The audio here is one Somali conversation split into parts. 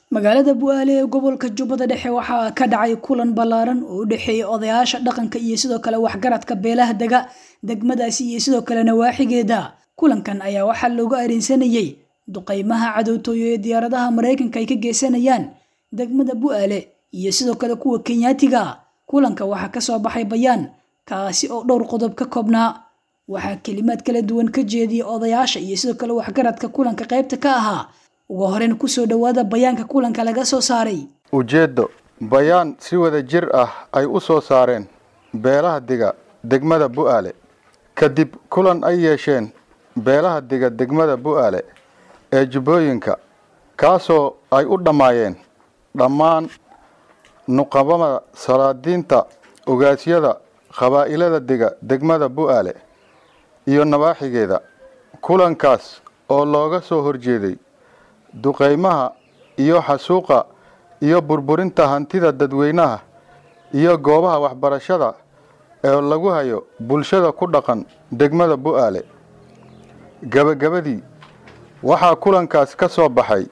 magaalada bu-aale ee gobolka jubbada dhexe waxaa ka dhacay kulan ballaaran oo u dhexeeya odayaasha dhaqanka iyo sidoo kale waxgaradka beelaha dega degmadaasi iyo sidoo kale nawaaxigeeda kulankan ayaa waxaa loogu arinsanayey duqeymaha cadowtooyo ee diyaaradaha maraykanka ay ka geysanayaan degmada bu-aale iyo sidoo kale kuwa kenyaatiga kulanka waxaa kasoo baxay bayaan kaasi oo dhowr qodob ka koobnaa waxaa kelimaad kala duwan ka jeediyay odayaasha iyo sidoo kale waxgaradka kulanka qaybta ka ahaa ugu horeyn kusoo dhowaada bayaanka kulanka laga soo saaray ujeeddo bayaan si wada jir ah ay u soo saareen beelaha diga degmada bu-aale kadib kulan ay yeesheen beelaha diga degmada bu-aale ee jubbooyinka kaasoo ay u dhammaayeen dhammaan nuqabada salaadiinta ogaasyada qabaa'ilada diga degmada bu-aale iyo nawaaxigeeda kulankaas oo looga soo horjeeday duqeymaha iyo xasuuqa iyo burburinta hantida dadweynaha iyo goobaha waxbarashada ee lagu hayo bulshada ku dhaqan degmada bu-aale gebagabadii waxaa kulankaas ka soo baxay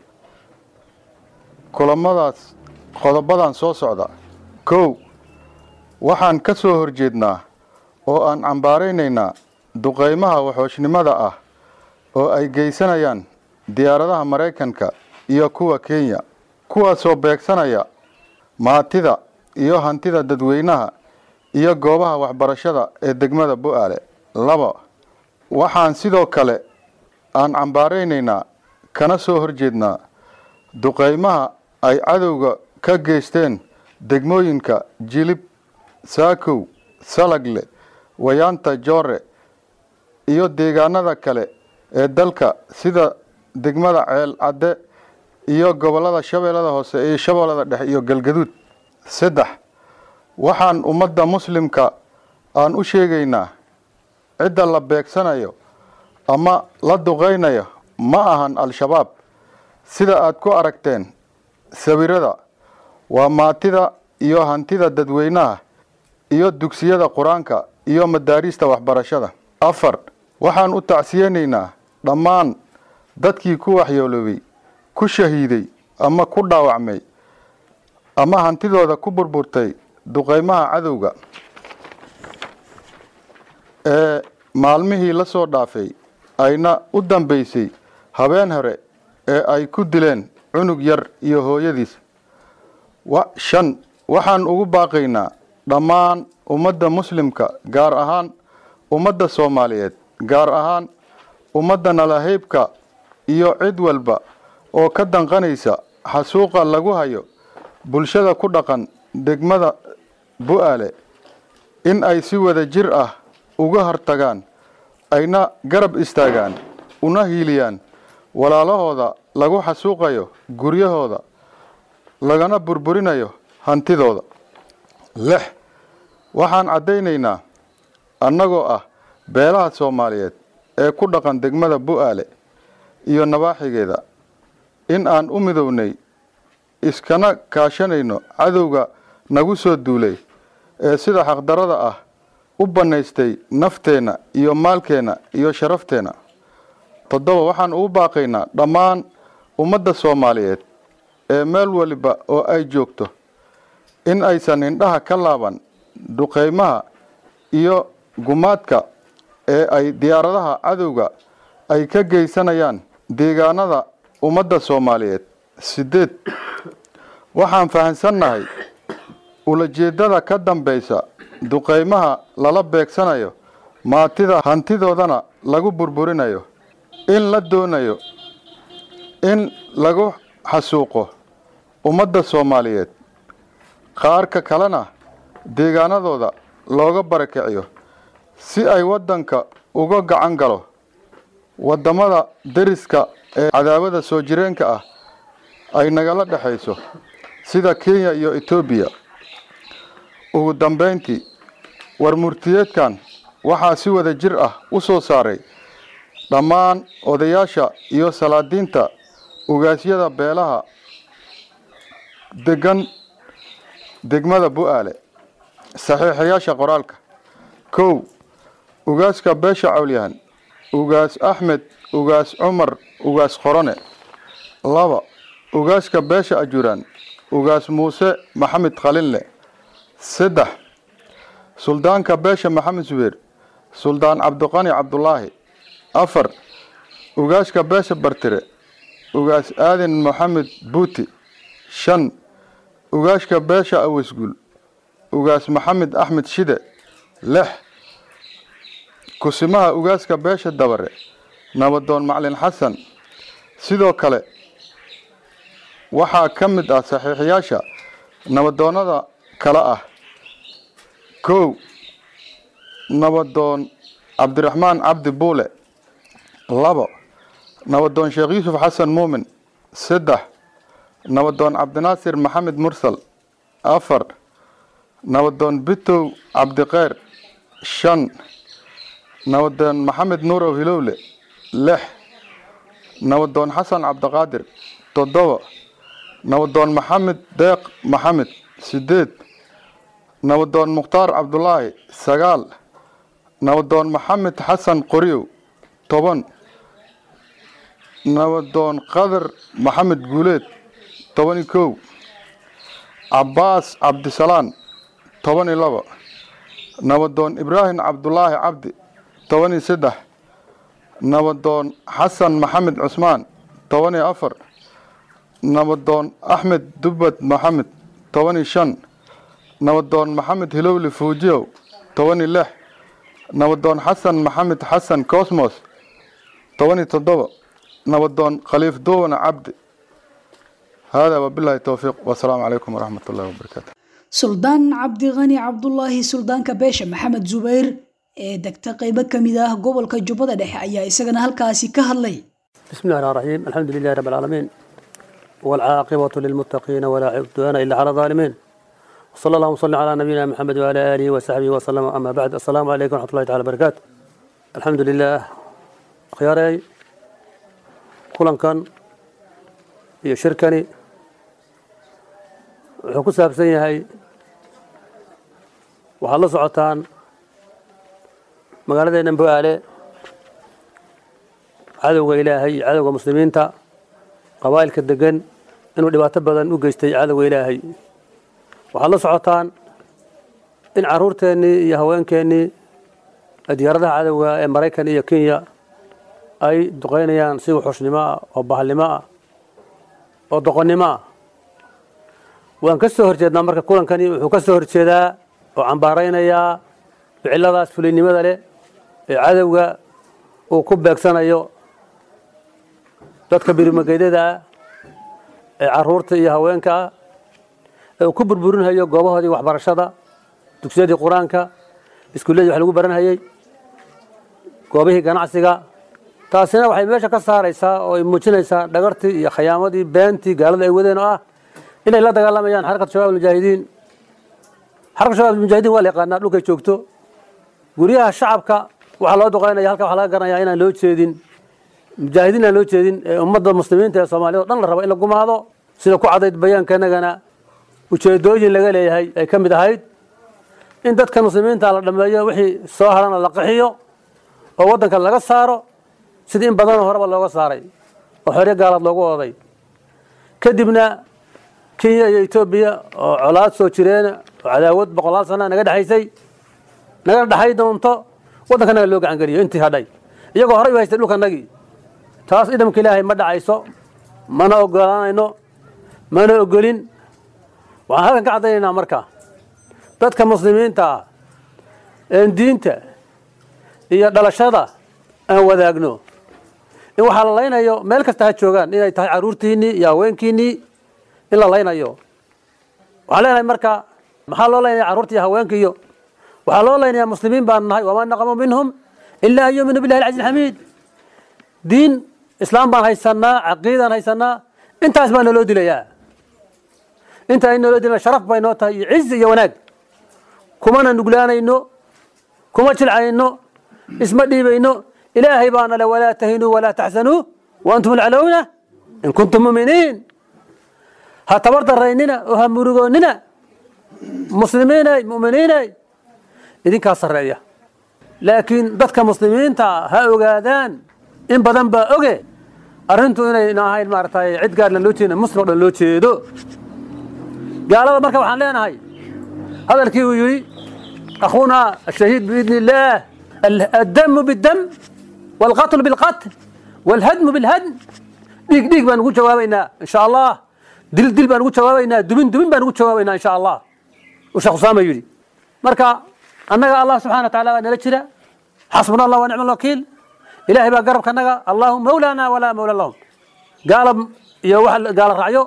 kulamadaas qodobadan soo socda kow waxaan ka soo horjeednaa oo aan cambaaraynaynaa duqeymaha waxooshnimada ah oo ay geysanayaan diyaaradaha maraykanka iyo kuwa kenya kuwaasoo beegsanaya maatida iyo hantida dadweynaha iyo goobaha waxbarashada ee degmada bu-aale laba waxaan sidoo kale aan cambaaraynaynaa kana soo horjeednaa duqeymaha ay cadowga ka geysteen degmooyinka jilib saakow salagle wayaanta joore iyo deegaanada kale ee dalka sida degmada ceel cadde iyo gobollada shabeellada hoose iyo shabeellada dhexe iyo galgaduud saddex waxaan ummadda muslimka aan u sheegaynaa cidda la beegsanayo ama la duqeynayo ma ahan al-shabaab sida aad ku aragteen sawirada waa maatida iyo hantida dadweynaha iyo dugsiyada qur-aanka iyo madaariista waxbarashada afar waxaan u tacsiyeynaynaa dhammaan dadkii ku waxyooloobay ku shahiiday ama ku dhaawacmay ama hantidooda ku burburtay duqeymaha cadowga ee maalmihii la soo dhaafay ayna u dambeysay habeen hore ee ay ku dileen cunug yar iyo hooyadiis shan waxaan ugu baaqaynaa dhammaan ummadda muslimka gaar ahaan ummadda soomaaliyeed gaar ahaan ummadda nalaheybka iyo cid walba oo ka danqanaysa xasuuqa lagu hayo bulshada ku dhaqan degmada bu-aale in ay si wada jir ah uga hortagaan ayna garab istaagaan una hiiliyaan walaalahooda lagu xasuuqayo guryahooda lagana burburinayo hantidooda lix waxaan caddaynaynaa annagoo ah beelaha soomaaliyeed ee ku dhaqan degmada bu-aale iyo nawaaxigeeda in aan u midownay iskana kaashanayno cadowga nagu soo duulay ee sida xaqdarada ah u bannaystay nafteenna iyo maalkeenna iyo sharafteenna toddoba waxaan ugu baaqaynaa dhammaan ummadda soomaaliyeed ee meel waliba oo ay joogto in aysan indhaha ka laaban duqeymaha iyo gumaadka ee ay diyaaradaha cadowga ay ka geysanayaan deegaanada ummadda soomaaliyeed sideed waxaan fahamsannahay ulajeeddada ka dambaysa duqeymaha lala beegsanayo maatida hantidoodana lagu burburinayo in la doonayo in lagu xasuuqo ummadda soomaaliyeed qaarka kalena deegaanadooda looga barakiciyo si ay waddanka uga gacan galo waddamada deriska ee cadaawada soo jireenka ah ay nagala dhexayso sida kenya iyo etoobiya ugu dambayntii war murtiyeedkan waxaa si wada jir ah u soo saaray dhammaan odayaasha iyo salaadiinta ugaasyada beelaha degan degmada bu-aale saxiixayaasha qoraalka kow ugaaska beesha cawlyahan ugaas axmed ugaas cumar ugaas qorone laba ugaaska beesha ajuraan ugaas muuse maxamed khalinle saddex suldaanka beesha maxamed subeer suldaan cabdiqani cabdulaahi afar ugaaska beesha bartire ugaas aadan maxamed buuti shan ugaaska beesha awesguul ugaas maxamed axmed shide lix kusimaha ugaaska beesha dabare nabadoon maclin xasan sidoo kale waxaa ka mid ah saxiixiyaasha nabadoonnada kale ah kow nabadoon cabdiraxmaan cabdi buule labo nabadoon sheekh yuusuf xasan muumin saddex nabadoon cabdinaasir maxamed mursal afar nabadoon bitow cabdiqeyr shan nabadoon maxamed nuurow hilowle lix nabadoon xasan cabdiqaadir toddoba nabadoon maxamed deeq maxamed sideed nabadoon mukhtaar cabdulaahi sagaal nabadoon maxamed xasan qoryow toban nabadoon qadar maxamed guuleed toban iyo kow cabbaas cabdisalaan toban iyo labo nabadoon ibraahim cabdulaahi cabdi toban iyo saddex nabadoon xasan maxamed cusmaan toban iyo afar nabadoon axmed dubbad maxamed toban iyo shan nabadoon maxamed hilowli fuujiyow toban iyo lix nabadoon xasan maxamed xasan cosmos toban iyo toddoba nabadoon khaliif duwana cabdi haadaa wabilaahi towfiiq wasalaamu calaykum waraxmat ullahi wabarakaatu suldaan cabdiqani cabdulaahi suldaanka beesha maxamed zubayr ee degta qeybo ka mid ah gobolka jubbada dhexe ayaa isagana halkaasi ka hadlay بسم الله الرحمن الرحيم الحمد لله رب العالمين والعاقبة للمتقين ولا عدوان إلا على الظالمين وصلى الله وسلم على نبينا محمد وعلى آله وصحبه وسلم أما بعد السلام عليكم ورحمة الله تعالى وبركاته الحمد لله خياري كلن كان iyo shirkani wuxuu ku saabsan yahay waxaad la socotaan magaaladeenna bo-aale cadowga ilaahay iyo cadowga muslimiinta qabaa'ilka degan inuu dhibaato badan u geystay cadowga ilaahay waxaad la socotaan in carruurteennii iyo haweenkeennii diyaaradaha cadowga ee maraykan iyo kenya ay duqaynayaan si wuxuushnimo ah oo bahalnimo ah oo doqonnimo ah waan ka soo horjeednaa marka kulankani wuxuu ka soo horjeedaa oo cambaaraynayaa ficiladaas fuliynimada leh ee cadowga uu ku beegsanayo dadka birimageydada ah ee caruurta iyo haweenka ah ee uu ku burburinhayo goobahoodii waxbarashada dugsiyadii qur-aanka iskuulladii wax lagu baranhayey goobihii ganacsiga taasina waxay meesha ka saaraysaa oo ay muujinaysaa dhagartii iyo khiyaamadii beentii gaalada ay wadeen oo ah inay la dagaalamayaan xarakat shabaab almujaahidiin xarakat shabaab almujaahidiin waa la yaqaanaa dhulkay joogto guryaha shacabka waxaa loo duqaynaya halka waxaa laga garanayaa inaan loo jeedin mujaahidiin aan loo jeedin ee ummadda muslimiinta ee soomaaliyad o dhan la rabo in la gumaado sida ku cadayd bayaankanagana ujeedooyin laga leeyahay ay ka mid ahayd in dadka muslimiinta la dhameeyo wixii soo harana la qaxiyo oo waddanka laga saaro sidii in badanoo horeba looga saaray oo xoryo gaalaad loogu ooday kadibna kenya iyo etoobiya oo colaad soo jireen oo cadaawad boqolaal sana naga dhexaysay naga dhexay doonto waddankanaga loo gacan geliyo intii hadhay iyagoo horey u haystay dhulkanagii taas idamka ilaahay ma dhacayso mana ogolaanayno mana ogolin waxaan halkan ka caddaynaynaa marka dadka muslimiinta ah een diinta iyo dhalashada aan wadaagno in waxaa la laynayo meel kasta ha joogaan inay tahay carruurtiinnii iyo haweenkiinnii in la laynayo waxaan leenahay marka maxaa loo laynaya carruurta iyo haweenka iyo waxaa loo laynayaa muslimiin baan nahay wamaa naqamu minhum ilaa an yuuminuu billahi alcaziz alxamiid diin islaam baan haysanaa caqiidaan haysanaa intaas baa naloo dilayaa inta ay naloo dilana sharaf bay noo tahay iyo cizi iyo wanaag kumana nuglaanayno kuma jilcayno isma dhiibayno ilaahay baana le walaa tahinuu walaa taxsanuu waantum lcalowna in kuntum muminiin ha tabar daraynina oo ha murugoonnina muslimiinay muminiinay idinkaa sarreeya laakiin dadka muslimiinta ha ogaadaan in badan baa oge arrintu inayna ahayn maaragtay cid gaarna loo jeedin muslim oo dhan loo jeedo gaalada marka waxaan leenahay hadalkii uu yidhi akhuuna ashahiid biidni illaah addamu biddam waalqatlu bilqatl waalhadmu bilhadm dhiig dhiig baan ugu jawaabaynaa insha allah dil dil baan ugu jawaabaynaa dumin dumin baan ugu jawaabaynaa insha allah uu sheekh usaama yidhi marka annaga allah subxana wa taala waa nala jira xasbuna allah wa nicma alwakiil ilaahay baa garabka naga allahu mawlaana walaa mawla lahum gaala iyo wax gaala raacyo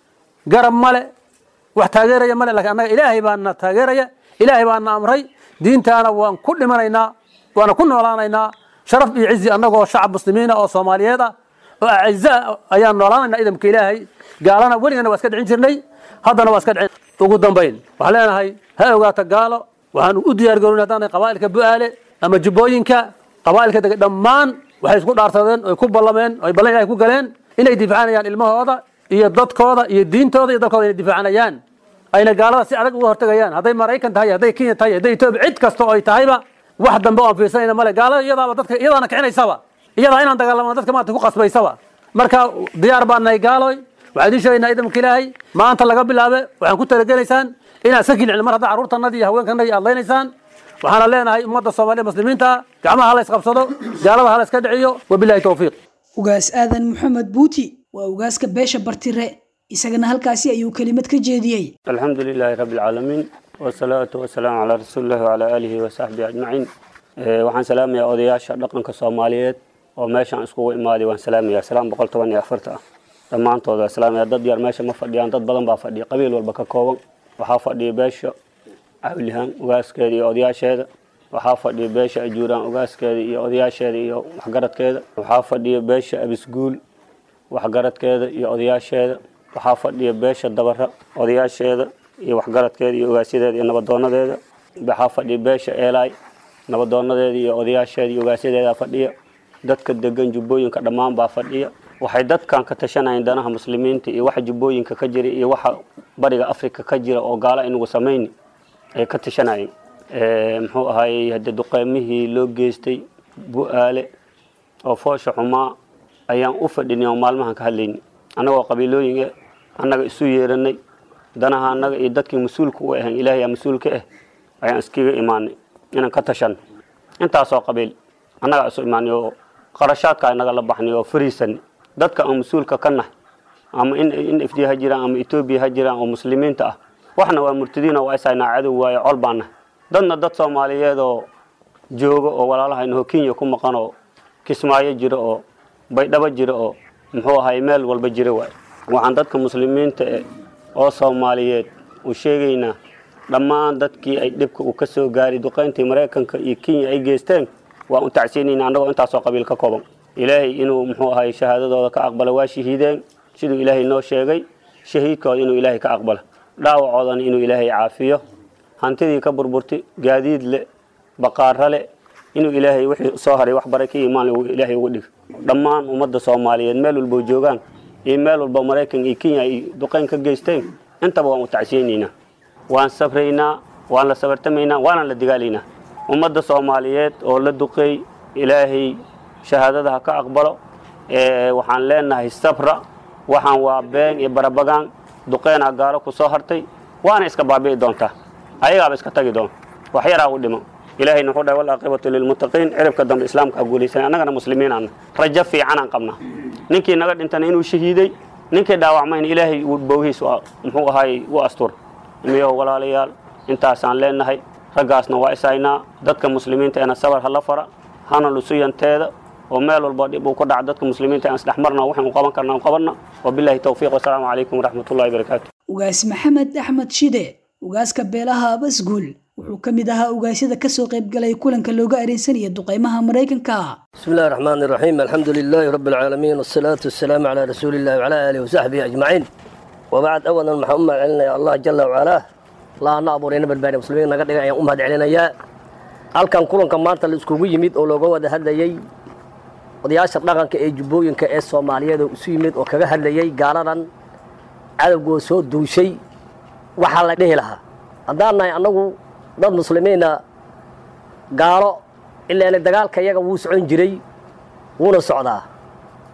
garab male wax taageeraya male lakin annaga ilaahay baana taageeraya ilaahay baana amray diintaana waan ku dhimanaynaa waana ku noolaanaynaa sharaf iyo cizi annagoo shacab muslimiina oo soomaaliyeed ah oo acizaa ayaan noolaanaynaa idamka ilaahay gaalana weligana waa iska dhicin jirnay haddana waa iska dhicin ugu dambayn waxaan leenahay ha ogaata gaalo waxaan u diyaar garoon haddaan qabaa'ilka bu'aale ama jubbooyinka qabaa'ilka dega dhammaan waxay isku dhaarsadeen oy ku ballameen oy ballan ilahay ku galeen inay difaacanayaan ilmahooda iyo dadkooda iyo diintooda iyo dalkooda inay difaacanayaan ayna gaalada si adag uga hortagayaan hadday maraykan tahay hadday kenya tahay hadday etoobiya cid kasta oo ay tahayba wax dambe oon fiirsanayna male gaalada iyadaaba dadka iyadaana kicinaysaba iyadaa inaan dagaalamano dadka maanta ku qasbaysaba marka diyaar baan nahay gaaloy waxaan idiin sheegaynaa idamka ilaahay maanta laga bilaabe waxaan ku talagelaysaan inaad iska kilcin mar haddaa carruurtanadii iyo haweenkanadii aad leynaysaan waxaana leenahay ummadda soomaaliya muslimiinta gacmaha hala isqabsado gaalada hala iska dhiciyo wabilahi towfiiq ugaas aadan maxamed buuti waa ugaaska beesha bartire isagana halkaasi ayuu kelimad ka jeediyey الحمد لله رب العالمين والصلاة والسلام على رسول الله وعلى آله وصحبه أجمعين Ee, waxaan salaamayaa odayaasha dhaqanka soomaaliyeed oo meeshaan iskugu imaaday waan salaamayaa salaam boqol toban iyo afarta ah dhammaantood waan salaamayaa dad yar meesha ma fadhiyaan dad badan baa fadhiya qabiil walba ka kooban waxaa fadhiya beesha cawlihaan ugaaskeeda iyo odayaasheeda waxaa fadhiya beesha ajuuraan ugaaskeeda iyo odayaasheeda iyo waxgaradkeeda waxaa fadhiya beesha abisguul waxgaradkeeda iyo odayaasheeda waxaa fadhiya beesha dabara odayaasheeda iyo waxgaradkeeda iyo ugaasyadeeda iyo nabadoonadeeda waxaa fadhiya beesha eelaay nabadoonadeeda iyo odayaasheeda iyo ugaasyadeeda fadhiya dadka degan jubbooyinka dhammaan baa fadhiya waxay dadkan ka tashanayeen danaha muslimiinta iyo waxa jubbooyinka ka jira iyo waxa bariga afrika ka jira oo gaala inagu samayni ay ka tashanayeen Ee, muxuu ahaayey hadde duqeymihii loo geystay bu-aale oo foosha xumaa ayaan u fadhinay oo maalmahan ka hadlaynay annagoo qabiilooyin eh annaga isu yeeranay danaha annaga iyo dadkii mas-uulka u ahayn ilaahay aa mas-uulka ah ayaan iskaga imaanay inaan ka tashanno intaasoo qabiil annagaa isu imaanay oo qarashaadka inaga la baxnay oo fariisanay dadka aan mas-uulka ka nahay ama in in f d ha jiraan ama etoobiya ha jiraan oo muslimiinta ah waxna waa murtadiin oo waa isaynaa cadow waayo col baan nahay dadna dad soomaaliyeed oo jooga oo walaalahaynaho kenya ku maqan oo kismaayo jira oo baydhabo jira oo muxuu ahay meel walba jira waay waxaan dadka muslimiinta eh oo soomaaliyeed u sheegaynaa dhammaan dadkii ay dhibka uu ka soo gaaray duqayntii maraykanka iyo kenya ay geysteen waan u tacsiinayna annagoo intaasoo qabiil ka kooban ilaahay inuu muxuu ahay shahaadadooda ka aqbalo waa shahiideen siduu ilaahay noo sheegay shahiidkooda inuu ilaahay ka aqbalo dhaawacoodana inuu ilaahay caafiyo hantidii ka burburtay gaadiid le baqaaro le inuu ilaahay wixii soo haray wax bare ka imaan uu ilaahay uga dhig dhammaan ummadda soomaaliyeed meel walba joogaan iyo meel walba maraykan iyo kenya ay duqayn ka geysteen intaba waan u tacsiyeynaynaa waan sabraynaa waan la sabartamaynaa waana la digaalaynaa ummadda soomaaliyeed oo la duqeey ilaahay shahaadada ha ka aqbalo ee waxaan leenahay sabra waxaan waa been iyo barabagaan duqeynaa gaalo ku soo hartay waana iska baabi'i doontaa ayagaaba iska tagi doon wax yaraa u dhimo ilaahayna wuxuu dhahay walcaaqibatu lilmuttaqiin ciribka dambe islaamka ha guulaysanay annagana muslimiinaana rajo fiicanaan qabnaa ninkii naga dhintana inuu shahiiday ninkii dhaawacmayna ilaahay uu bowhiis u- muxuu ahaay u astur miyo walaalayaal intaasaan leenahay raggaasna waa isaynaa dadka muslimiinta eena sabar hala fara hana lusuyanteeda oo meel walba dhib uu ku dhaca dadka muslimiinta aan isdhex marna waxaan u qaban karna u qabanna wabilaahi towfiiq wasalaamu calaykum waraxmatullahi wabarakaatu ugaas maxamed axmed shide ugaaska beelaha abasguul wuxuu ka mid ahaa ugaasyada kasoo qaybgalay kulanka looga areensanaya duqeymaha maraykanka بسم الله الرحمن الرحيم الحمد لله رب العالمين والصلاة والسلام على رسول الله وعلى آله وصحبه أجمعين وبعد أولا محمد علينا يا الله جل وعلا الله نعبرين بالباري المسلمين نقد يا أمهد علينا يا halkan kulanka maanta la iskugu yimid oo looga wada hadlayay odayaasha dhaqanka ee jubbooyinka ee soomaaliyeed oo isu yimid oo kaga hadlayay gaaladan cadowgoo soo duushay waxaa la dhihi lahaa haddaan nahay annagu dad muslimiina gaalo ilaana dagaalka iyaga wuu socon jiray wuuna socdaa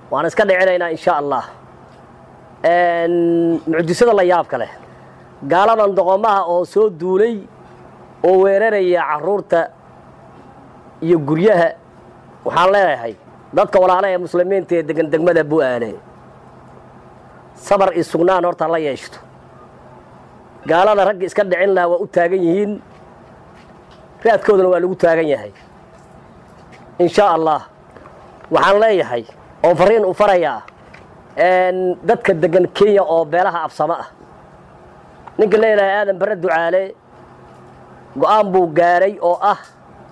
waan iska dhicinaynaa insha allah mucjisada la yaabka leh gaaladan doqomaha oo soo duulay oo weeraraya carruurta iyo guryaha waxaan leeyahay dadka walaalaha ee muslimiinta ee degan degmada bu-aale sabar iyo sugnaan horta la yeeshto gaalada ragga iska dhicin lahaa waa u taagan yihiin raadkoodana waa lagu taagan yahay insha allah waxaan leeyahay oo fariin u farayaa dadka degan kenya oo beelaha absamo ah ninka leeyahay aadan bare ducaale go-aan buu gaaray oo ah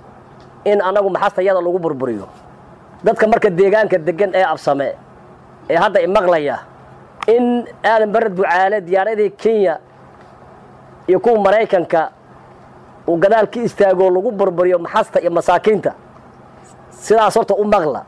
in annagu maxastayada lagu burburiyo dadka marka deegaanka degan ee absame ee hadda imaqlaya in aadan bare ducaale diyaaradii kenya iyo kuwa maraykanka uu gadaal ka istaagoo lagu burburiyo maxasta iyo masaakiinta sidaas horta u maqla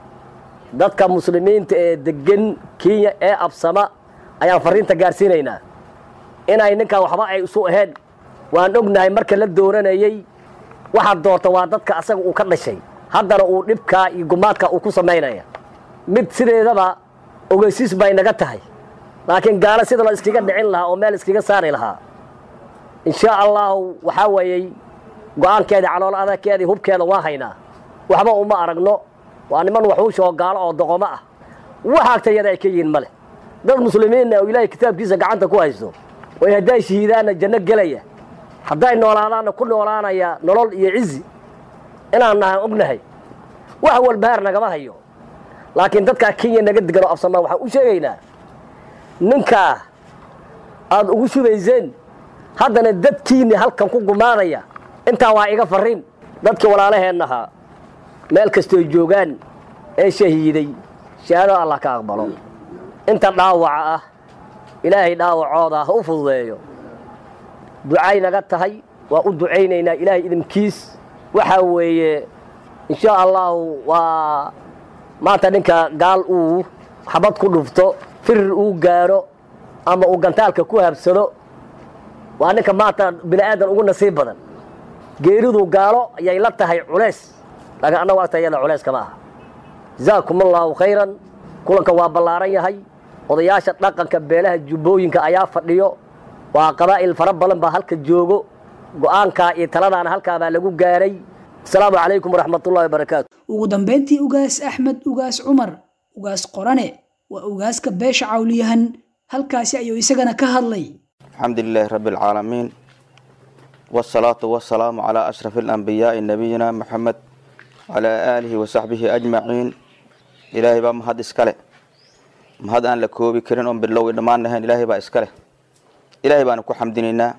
dadka muslimiinta ee degan kenya ee absama ayaan fariinta gaarsiinaynaa inay ninkan waxba ay isu ahayn waan ognahay marka la dooranayey waxaad doorta waa dadka asaga uu ka dhashay haddana uu dhibkaa iyo gumaadka uu ku samaynaya mid sideedaba ogeysiis bay naga tahay laakiin gaalo sida la iskaga dhicin lahaa oo meel iskaga saari lahaa insha allahu waxaa weeyey go-aankeedii calool adagkeedii hubkeeda waa haynaa waxba uma aragno waa niman waxuusha oo gaalo oo doqomo ah wax agtayada ay ka yihiin male dad muslimiinna oo ilaahay kitaabkiisa gacanta ku haysto way hadday shahiidaanna janno gelaya hadday noolaadaanna ku noolaanaya nolol iyo cizi inaan nahan ognahay wax walbahaar nagama hayo laakiin dadkaa kenya naga degan oo absamaa waxaan u sheegaynaa ninkaa aada ugu shubayseen haddana dadkiinni halkan ku gumaanaya intaa waa iga farriin dadkii walaalaheennahaa meel kastooy joogaan ee shahiiday shahaadada allah ka aqbalo inta dhaawaca ah ilaahay dhaawacooda ha u fududeeyo ducay naga tahay waa u ducaynaynaa ilaahay idinkiis waxaa weeye insha allahu waa maanta ninka gaal uu xabad ku dhufto firir uu gaaro ama uu gantaalka ku habsado waa ninka maanta bini aadan ugu nasiib badan geeridu gaalo ayay la tahay culays laakiin annagu agtayada culays kama aha jazaakum allaahu khayran kulanka waa ballaaran yahay odayaasha dhaqanka beelaha jubbooyinka ayaa fadhiyo waa qabaa'il fara badan baa halka joogo go'aankaa iyo taladaana halkaabaa lagu gaaray asalaamu calaykum waraxmatullahi wabarakaatu ugu dambeyntii ugaas axmed ugaas cumar ugaas qorane waa ugaaska beesha cawliyahan halkaasi ayuu isagana ka hadlay الحمد لله رب العالمين والصلاة والسلام على أشرف الأنبياء نبينا محمد على آله وصحبه أجمعين إلهي با مهد إسكاله مهد أن لكوبي كرين أم بالله إدمان نهين إلهي با إسكاله إلهي با نكو حمدينينا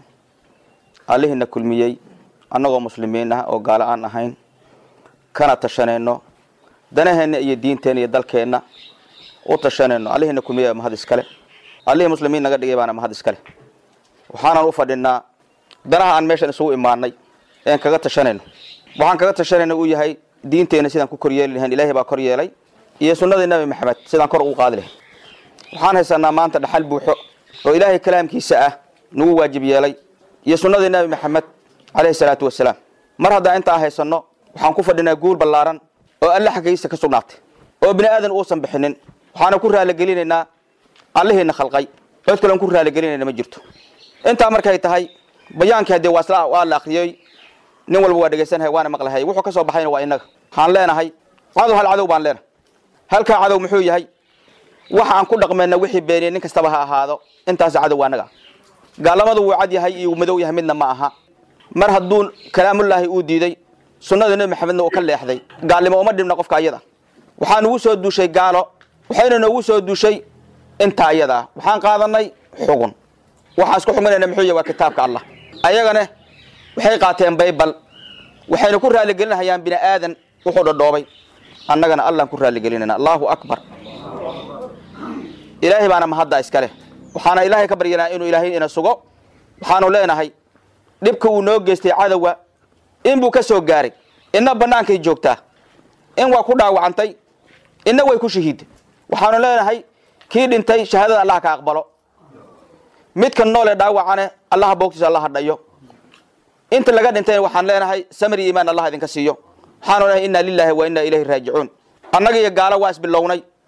عليه نكل ميي أنغو مسلمين أو قال أن نهين كان تشانينو دنهن إيه دين تاني دالكينا oo tashanayno allihina kumiya mahad iskale allihii muslimiin naga dhigay baana mahad iskale waxaanan u fadhinaa danaha aan meeshan isugu imaanay een kaga tashanayno waxaan kaga tashanayna uu yahay diinteena sidaan ku koryeeli lahayn ilaahay baa kor yeelay iyo sunnadii nabi maxamed sidaan kor ugu qaadi lahayn waxaan haysanaa maanta dhaxal buuxo oo ilaahay kalaamkiisa ah nagu waajib yeelay iyo sunnadii nabi maxamed calayhi salaatu wasalaam mar haddaan intaa haysanno waxaan ku fadhinaa guul ballaaran oo alle xaggiisa ka sugnaatay oo bini aadan uusan bixinin waxaana ku raaligelinaynaa allihiina khalqay cod kalen ku raaligelinayna ma jirto intaa markay tahay bayaankii haddee waa isla waa la akhriyey nin walba waa dhegaysanahay waana maqlahay wuxuu ka soo baxayna waa innaga waxaan leenahay cadow hal cadow baan leenahay halkaa cadow muxuu yahay waxa aan ku dhaqmayna wixii beeniyey nin kastaba ha ahaado intaas cadow waa annaga gaalamadu wuu cad yahay iyo madow yahay midna ma aha mar hadduu kalaamullaahi uu diiday sunnada nebi maxamedna uu ka leexday gaalnimo uma dhibna qofka ayada waxaa nugu soo duushay gaalo waxayna noogu soo duushay inta ayada ah waxaan qaadanay xugun waxaan isku xugunayna muxuu yahay waa kitaabka allah ayagana waxay qaateen baybal waxayna ku raaligelinahayaan bini aadan wuxuu dhodhoobay annagana allaan ku raaligelinayna allahu akbar ilaahay baana mahadda iska leh waxaana ilaahay ka baryanaa inuu ilaahay ina sugo waxaanu leenahay dhibka uu noo geystay cadowga in buu ka soo gaaray inna bannaankay joogtaa in waa ku dhaawacantay inna way ku shahiiday waxaanu leenahay kii dhintay shahaadada allah ka aqbalo midka noole dhaawacane allaha boogtiisa allaha dhayo inta laga dhintayna waxaan leenahay samri iimaan allah idinka siiyo waxaanu leenahay inna lillahi wa inna ilayhi raajicuun annaga iyo gaalo waa isbilownay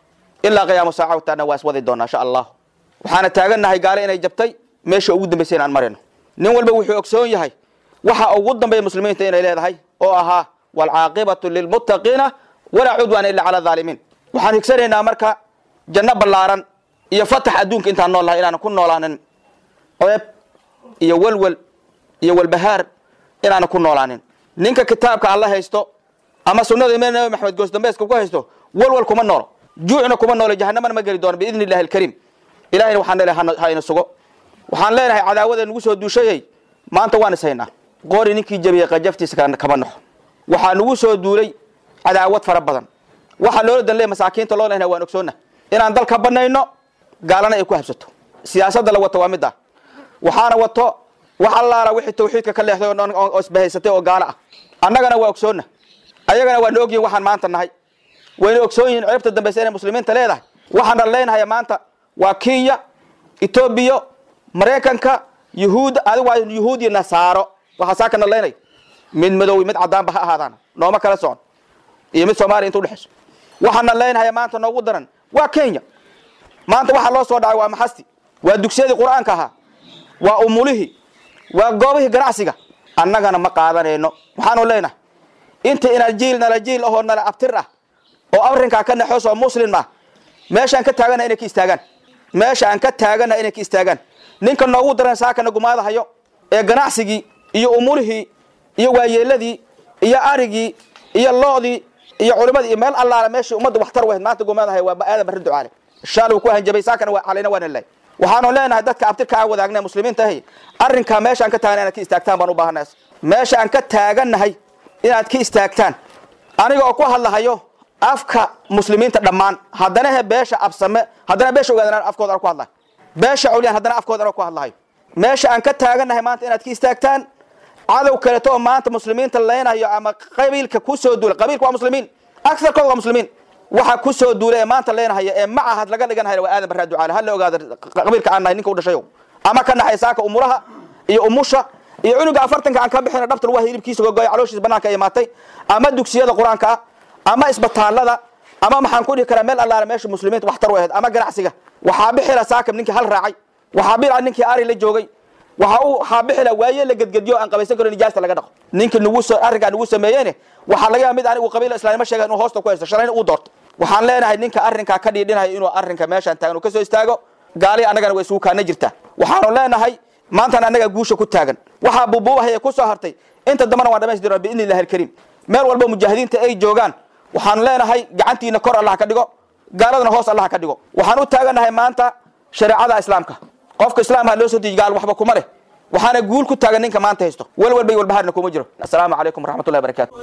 ilaa qiyaamo saaca taana waa iswadi doonaa insha allah waxaana taagannahay gaale inay jabtay meesha ugu dambaysay inaan marayno nin walba wuxuu ogsoon yahay waxa ugu dambeeya muslimiinta inay leedahay oo ahaa waalcaaqibatu lilmuttaqiina walaa cudwaana illa cala aalimiin waxaan higsanaynaa marka janno ballaaran iyo fatax adduunka intaan nool lahay inaanan ku noolaanin ceeb iyo welwel iyo walbahaar inaanan ku noolaanin ninka kitaabka alla haysto ama sunnada imaam nabi maxamed goosdambeeska ku haysto welwel kuma noolo juucna kuma noolo jahanamana ma geli doono biidni illahi alkariim ilahayna waxaan leeyahay ha ina sugo waxaan leenahay cadaawada nagu soo duushayay maanta waan is haynaa qori ninkii jabiyey qajaftiisa kama naxo waxaa nagu soo duulay cadaawad fara badan waxaa loola dan leey masaakiinta loo lehnay waan ogsoonna inaan dalka banayno gaalana ay ku habsato siyaasadda la wato waa mid ah waxaana wato wax allaala wixii tawxiidka ka leexday oo isbahaysatay oo gaalo ah annagana waa ogsoonna ayagana waa na ogyihin waxaan maanta nahay wayna ogsoon yihiin ceebta dambaysa inay muslimiinta leedahay waxaan dhalleynahaya maanta waa kenya etoobiya maraykanka yuhuud adigu waa yuhuud iyo nasaaro waxaa saa ka dhalleynaya mid madow mid caddaanba ha ahaadaan nooma kala socon iyo mid soomaaliya inta udhexayso waxaan dhalleynahaya maanta noogu daran waa kenya maanta waxaa loo soo dhacay waa maxasti waa dugsiyadii qur-aanka ahaa waa umulihii waa goobihii ganacsiga annagana ma qaadanayno waxaanu leenahay inta ina jiil nala jiil ahoo nala abtir ah oo arrinkaa ka naxoos oo muslim ah meeshaan ka taagana inay ka istaagaan meesha aan ka taagana inay ka istaagaan ninka noogu daran saakana gumaadahayo ee ganacsigii iyo umulihii iyo waayeeladii iyo arigii iyo loodii iyo culimadii iyo meel allaala meeshii ummadda waxtar wahayd maanta gumaadahayo waa aadan barri ducaale shaal uu ku hanjabay saakana waa calayna waana leey waxaanu leenahay dadka abtirka aan wadaagna muslimiinta ahay arrinkaa meesha aan ka taagana inaad ka istaagtaan baan u baahanays meesha aan ka taagannahay inaad ka istaagtaan aniga oo ku hadlahayo afka muslimiinta dhammaan haddana he beesha absame haddana beesha ogaadana afkooda ku hadlahay beesha culyaan haddana afkooda ku hadlahayo meesha aan ka taagannahay maanta inaad ka istaagtaan cadow kaleto oo maanta muslimiinta leynayo ama qabiilka kusoo duulay qabiilka waa muslimiin agarkooda waa muslimiin waxa kusoo duulay ee maanta leenahaya ee macahad laga dhiganahaya waa aadan barraa ducaale hala ogaada qabiilka aan nahay ninka u dhashayo ama ka naxay saaka umuraha iyo umusha iyo cunuga afartanka aan ka bixina dhabta lagu hilibkiisa gogoya calooshiisa banaanka ay imaatay ama dugsiyada qur-aanka ah ama isbitaalada ama maxaan ku dhihi karaa meel allaala meesha muslimiinta waxtar u ahayd ama ganacsiga waxaa bixila saakab ninkii hal raacay waxaa bila ninkii ari la joogay waxa uu waxaa bixila waaye la gedgediyo aan qabaysan karo nijaasta laga dhaqo ninkii nagu soo arrinkaa nagu sameeyeyne waxaa laga yaaba mid anigu qabiila islaanimo sheega inuu hoosta ku haysto shalayna uu doorto waxaan leenahay ninka arrinkaa ka dhiidhinayo inuu arrinka meeshaan taagan uu ka soo istaago gaalihi annagana way isugu kaana jirtaa waxaanu leenahay maantana annaga guusha ku taagan waxaa buubuubahaya ku soo hartay inta dambana waan dhamaystirna biidni illahi alkariim meel walba mujaahidiinta ay joogaan waxaan leenahay gacantiina kor allah ka dhigo gaaladana hoos allah ka dhigo waxaan u taaganahay maanta shareecada islaamka qofka islaamka loo soo deji gaal waxba kuma leh waxaana guul ku taagan ninka maanta haysto walwal bay walbahaarna kuma jiro assalaamu calaykum waraxmatullahi barakatu